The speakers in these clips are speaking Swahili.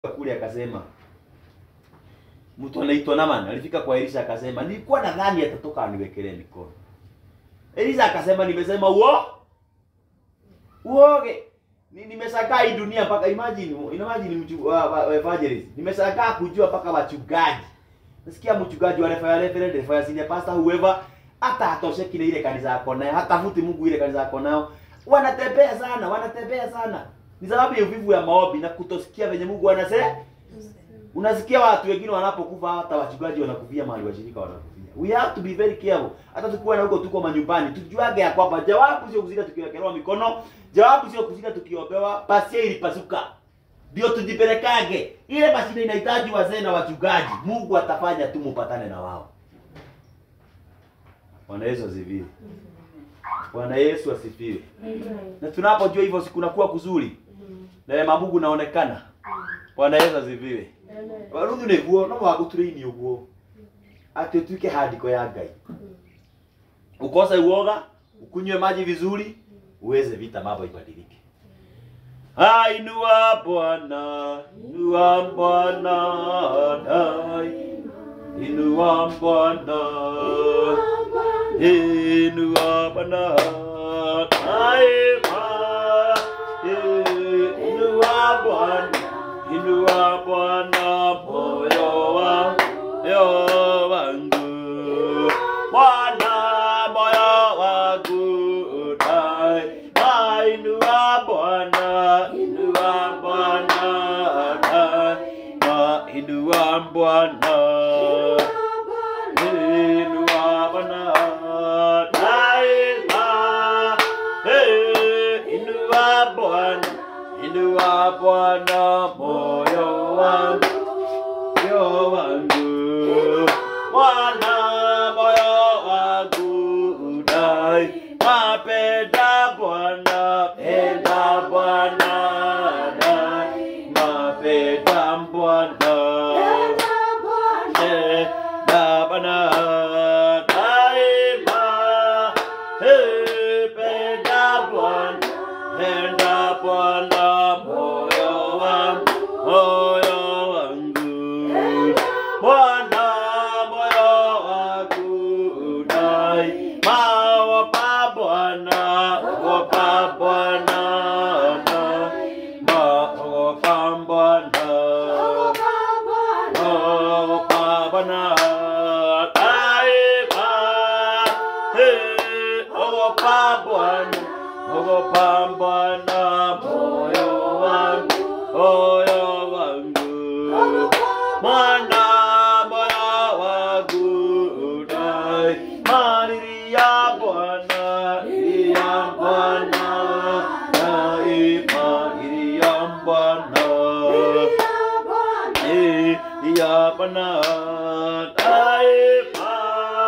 kule akasema mtu anaitwa Naman alifika kwa Elisha akasema nilikuwa nadhani atatoka aniwekelee mikono. Elisha akasema nimesema uo uoge ni, nimeshakaa hii dunia mpaka imagine imagine mchu uh, uh, evangelist nimeshakaa kujua mpaka wachungaji nasikia mchungaji wa refa reverend refa ya senior pastor whoever hata atosheki na ile kanisa yako nayo hata futi Mungu ile kanisa yako nayo wanatembea sana wanatembea sana ni sababu ya uvivu ya maombi na kutosikia venye Mungu anasema unasikia watu wengine wanapokufa hata wachungaji wanakufia mahali washirika wanakufia we have to be very careful hata tukiwa na huko tuko manyumbani tujuage ya kwamba jawabu sio kuzika tukiwekelewa mikono jawabu sio kuzika tukiombewa pasia ilipasuka ndio tujipelekage ile mashine inahitaji wazee na wachungaji Mungu atafanya tu mupatane na wao Bwana Yesu asifiwe Bwana Yesu asifiwe na tunapojua hivyo sikunakuwa kuzuri neema Mungu naonekana Bwana Yesu asifiwe Warundu niguo no waguturaini uguo ati utuike handiko ya Ngai ukose uoga ukunywe maji vizuri uweze vita mambo ibadilike Ah, inua Bwana, inua Bwana, dai, inua Bwana, inua Bwana, daima, inua Bwana, inua Bwana, moyo wangu, moyo wangu, Bwana, moyo wangu, daima, inua Bwana, inua Bwana, daima, inua Bwana. Inua Bwana daima. Eh, Inua Bwana, inua Bwana moyo wangu, moyo wangu. Bwana moyo wangu daima. Penda Bwana, penda Bwana daima. Penda Bwana. Eh, da bana daima. Eh, penda Bwana, penda Bwana moyo wangu, moyo wangu. Bwana moyo wangu daima. Opa Bwana, opa Bwana daima. Opa Bwana. Oh, Pabana, Taiba, hey, oh, Pabana, oh, Pabana, moyo wangu, moyo wangu, mwana, moyo wangu, dai, maniria Bwana, iria Bwana, daima, iria Bwana. Eh, ya bana taifa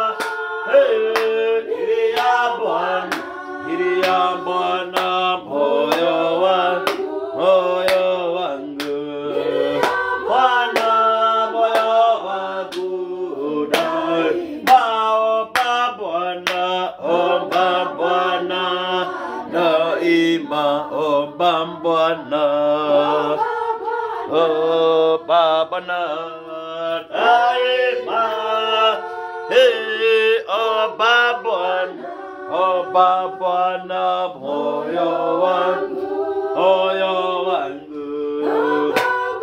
Eh, ili ya bwana ili ya bwana moyo wangu moyo wangu bwana moyo wangu dai maomba bwana omba bwana daima omba bwana Oh, Baba na daima. Hey, oh, Baba, oh, Baba na moyo wangu, moyo wangu.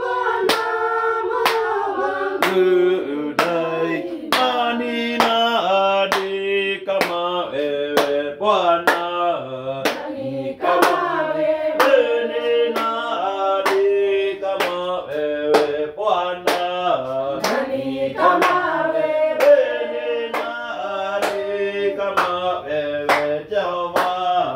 Udai, nani nani kama wewe Bwana, ni kama wewe, ni nani kama wewe Bwana, ni kama wewe, ni nani kama wewe Jehova,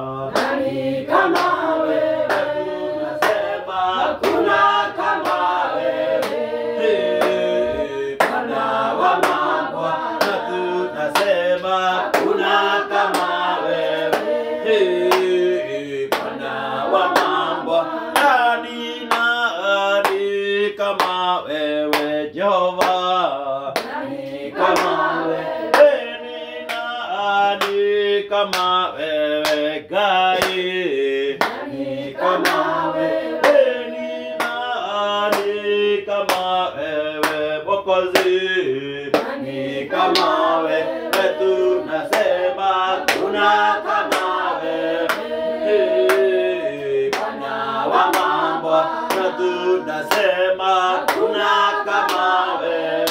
Kama wewe, tunasema hakuna kama wewe. Hey, Bwana wa mabwana, tunasema kuna kama wewe. Hey, Bwana wa mabwana, nani nani kama wewe Jehova? Nani kama wewe? Ni nani kama wewe Gai? Nani kama wewe? Ni nani kama wewe Mwokozi, nani kama wewe? Tunasema kuna kama wewe Bwana wa mambo, na tunasema kuna kama wewe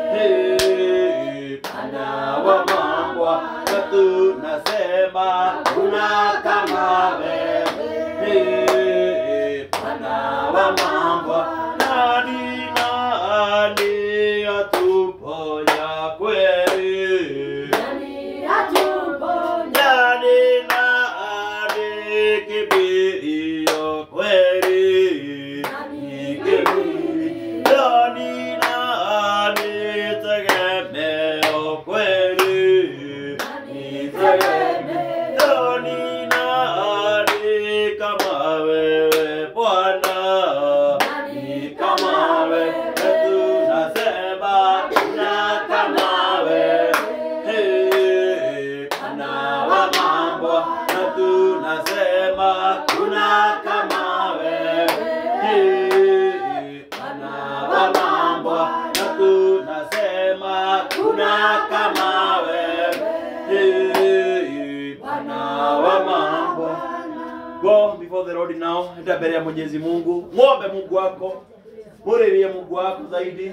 Bwana wa mambo, na tunasema kuna kama wewe Bwana wa mambo, nani nani atuponya kweli? Nani atuponya? Nani nani kimbilio kweli? Nani Kimbilio. Nani nani tegemeo kweli? Nani Tegemeo. Nani nani kama wewe Bwana? Ni kama wewe tunasema, na kama wewe Bwana wa mambo, na tunasema kuna kama wewe Bwana wa mambo, na tunasema kuna kama wewe Bwana wa mambo. Go before the Lord now, enda mbele ya Mwenyezi Mungu, ng'ombe Mungu wako, muririe Mungu wako zaidi.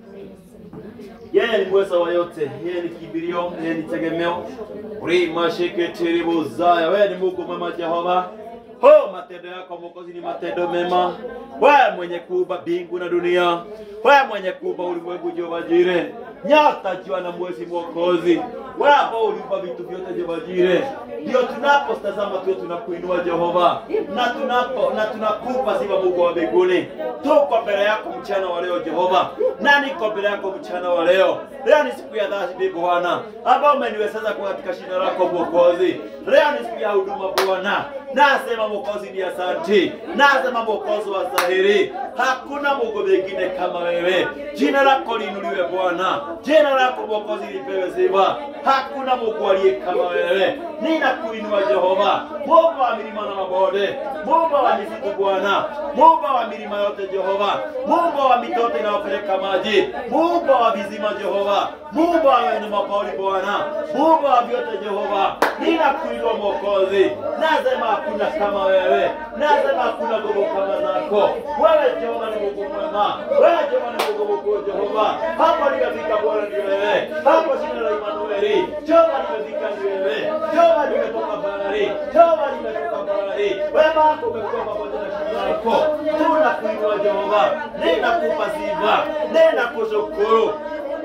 Yeye ni mweza wa yote, yeye ni kimbilio, yeye ni tegemeo. Rima sheketeri buzaya, wewe ni Mungu mwema Jehova. Ho, matendo yako Mwokozi ni matendo mema. Wewe mwenye kuumba mbingu na dunia, wewe mwenye kuumba ulimwengu Jehova Jire, nyota, jua na mwezi Mwokozi, wewe ambao uliumba vitu vyote Jehova Jire, ndio tunapotazama tu tunakuinua Jehova, na tunapo na tunakupa sifa Mungu wa mbinguni. Tuko mbele yako mchana wa leo Jehova, na niko mbele yako mchana wa leo. Leo ni siku ya dhati Bwana, ambao umeniwezesha kuwa katika shina lako Mwokozi. Leo ni siku ya huduma Bwana, nasema Mwokozi ni asanti, nasema Mwokozi wa stahili. Hakuna Mungu mwingine kama wewe. Jina lako liinuliwe Bwana, jina lako Mwokozi lipewe sifa. Hakuna Mungu aliye kama wewe. Ninakuinua Jehova, Mungu wa milima na mabonde, Mungu wa misitu Bwana, Mungu wa milima yote Jehova, Mungu wa mito yote inayopeleka maji, Mungu wa vizima Jehova, Mungu wa wanyama pori Bwana, Mungu wa vyote Jehova, ninakuinua Mwokozi, nasema hakuna kama wewe, nasema hakuna nguvu kama zako. Wewe Jehova ni Mungu mwema, wewe Jehova ni Mungu mkuu Jehova. Hapo nimefika Bwana ni wewe, hapo jina la Imanueli, Jehova nimefika ni wewe, Jehova nimetoka bahari, Jehova nimetoka bahari, wema wako umekuwa pamoja na shida yako. Tunakuinua Jehova, ninakupa sifa, ninakushukuru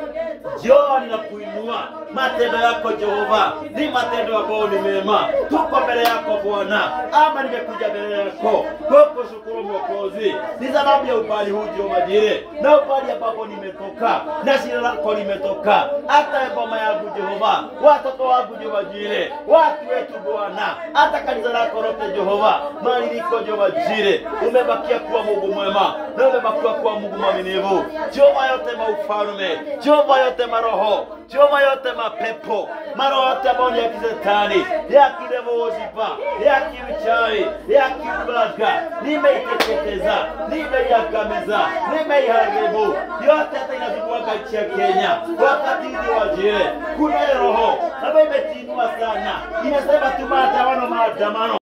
Jehova ninakuinua, matendo yako Jehova ni matendo ambayo ni mema. Tuko mbele yako Bwana, ama nimekuja mbele yako kukushukuru Mwokozi, ni sababu ya ubali huu Jehova Jire, na ubali ambapo nimetoka na shina lako limetoka, hata boma yangu Jehova, watoto wangu Jehova Jire, watu wetu Bwana, hata kanisa lako lote Jehova, mali liko Jehova Jire, umebakia kuwa Mungu mwema na umebakia kuwa Mungu mwaminifu. Jehova yote maufalme, Jehova yote maroho, Jehova yote mapepo, maroho yote ambayo ni ya kizetani, ya kidevozipa, ya kiuchawi, ya kiulaga, nimeiteketeza, nimeiangamiza, nimeiharibu yote, hata inazunguka nchi ya Kenya wakati huu wajire. Kuna roho ambayo imetinua sana, inasema tu maandamano, maandamano,